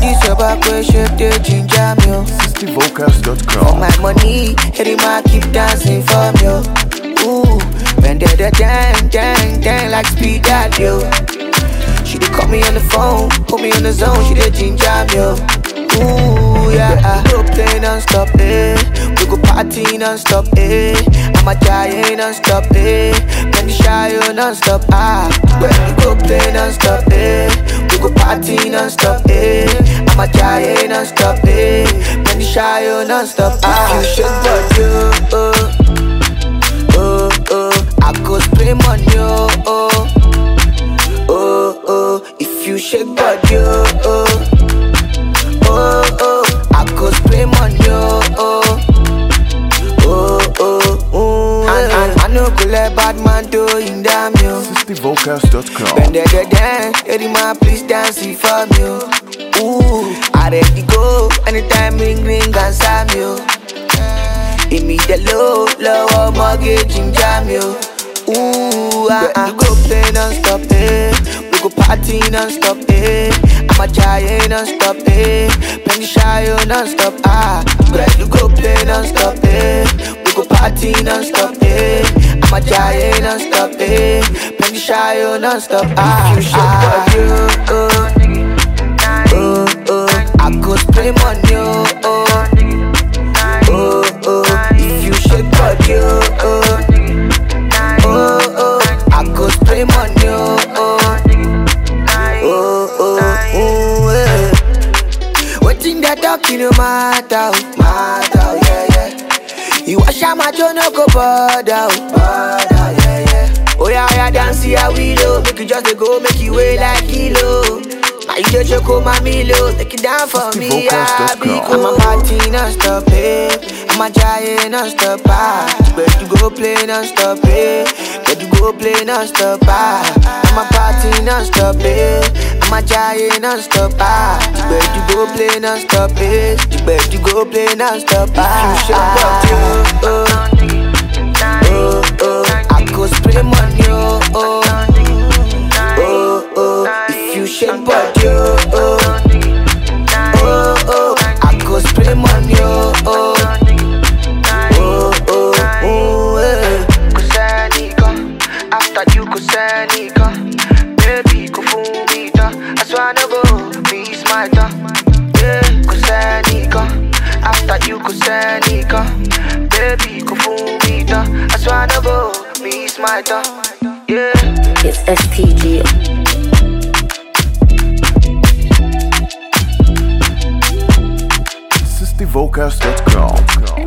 this your back way shape they ginger me. oh. For SixtyVocals.com. my money, every man keep dancing for me. oh. Ooh, when they the dang, dang, dang like speed that yo. She dey call me on the phone, put me on the zone, she dey ginger me. oh. Ooh, yeah, we go play non-stop, eh. We go party non-stop, eh. I'm a giant non-stop, eh. When the shy oh, non-stop, ah. When we go play non-stop, eh. We go party non-stop, eh. I'm a giant non-stop, eh. When the shy oh, non-stop, ah. If you shake body, oh, oh, oh, oh. I go spray money, oh, oh, oh, oh. If you shake body, oh, oh oh, oh, I go spray money, oh, oh, oh, oh, oh. And, and I no go let bad man do in damn you. SixtyVocals.com. Bend it, it, dance, every man please dance it for me, oh. Ooh, I ready go anytime ring ring and slam you. Give me the low, low mortgage in jam you. Ooh, ah, ah. We go play non-stop, eh. We go party non-stop, eh. I'm a giant non-stop, eh. Penny shy oh, non-stop, ah. We go play non-stop, eh. We go party non-stop, eh. I'm a giant non-stop, eh. Penny shy oh, non-stop, ah. If you shake body, oh, oh, oh. I go spray money, oh, oh oh, oh, if you shake body, oh, oh, oh, oh, I go spray money, oh, oh, oh, oh, oh, eh. Waiting that talking no matter, oh, matter, oh, yeah, yeah. You wash out my jaw, no go bother, oh, bother, yeah, yeah. Oh yeah, yeah, dance here we low, make you just dey go, make you weigh like kilo. Now you just choke my milo, take it down for me, yeah, SixtyVocals.com. because I'm a party non-stop, eh. I'm a giant non-stop, ah. But you go play non-stop, eh. But you go play non-stop, ah. I'm a party non-stop, eh. I'm a giant non-stop, ah. But you go play non-stop, eh. But you go play non-stop, ah. If you shake body, oh, oh, oh. I go spray money, oh, oh, oh, oh. If you shake body, oh, oh oh, oh, I go spray money, oh, oh, oh, oh, oh, eh. Go Seneca, after you go Seneca, baby go fool me, da. I swear no go, be smarter, yeah. Go Seneca, after you go Seneca, baby go fool me, da. I swear no go, be smarter, yeah. It's STG. SixtyVocals.com.